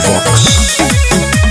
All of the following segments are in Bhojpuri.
Fox.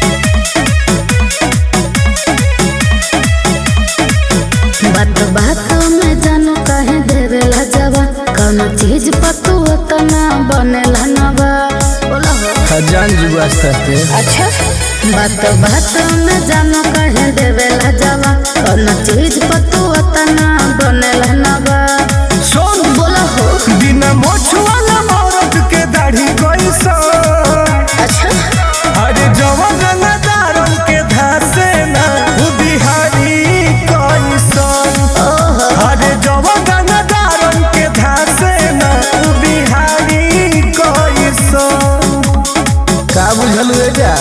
बात बात में जानू कहे देवेला जवा कौनो चीज पर तू उतना बनेला नवा बोला हो खजान जुआ सस्ते अच्छा बात बात में जानू कहे देवेला जवा कौनो चीज पर तू उतना बनेला नवा सोन बोला हो बिना मोछुआला औरत के दाढ़ी कैसा अच्छा अरे जवन रंगदारन के धासे ना उ बिहारी कैसा ओहो अरे जवन रंगदारन के धासे ना उ बिहारी कैसा का बुझल हुए जा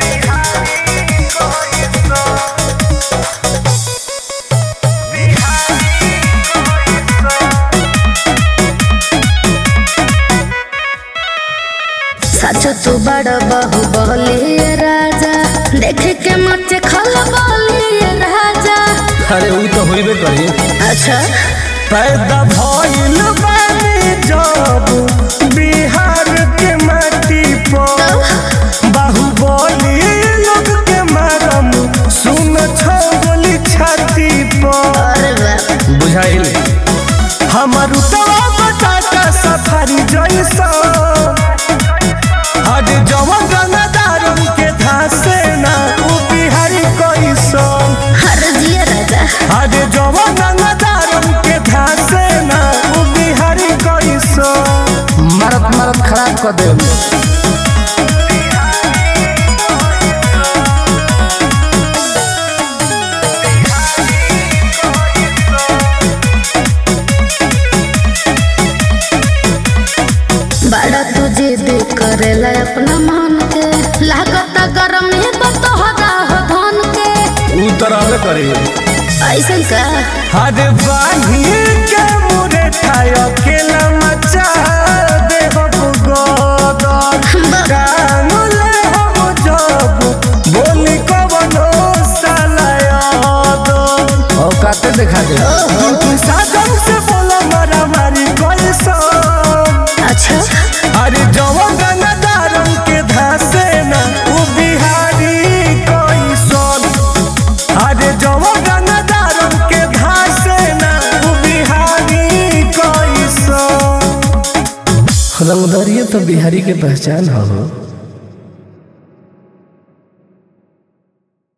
सच तू बड़ बहु बोलिए राजा देख के मचे खल बोलिए राजा अरे ऊ तो होइबे करी अच्छा पैदा भइल बानी जब बिहार के माटी पर बाहुबली लोग के मारम सुन छोगली छाती पर अरे बाप बुझाइल हमर उतवा बटाटा सफारी जैसा हज जवन गंगादारन के धासे ना उ बिहारी कैसन हर जिया राजा हज जवन गंगादारन के धासे ना उ बिहारी कैसन मारत मारत खराब कर दे बड़ा तू जिद करेला अपना मन के लागत गरम है तो तोहरा हो धन के ऊ तो रहबे करी ऐसन का हज बानी के मुरे ठाय अकेला मचा दे हो गोदर कानुले हम जब बोली कवनो सालायादो औकाते दिखा दे तू साधन से बोला मारा मारी कैसा अच्छा अरे जवन गंगादारन के धासे ना उ बिहारी कैसन अरे जवन गंगादारन के धासे ना उ बिहारी कैसन रंगदरिया तो बिहारी के पहचान हो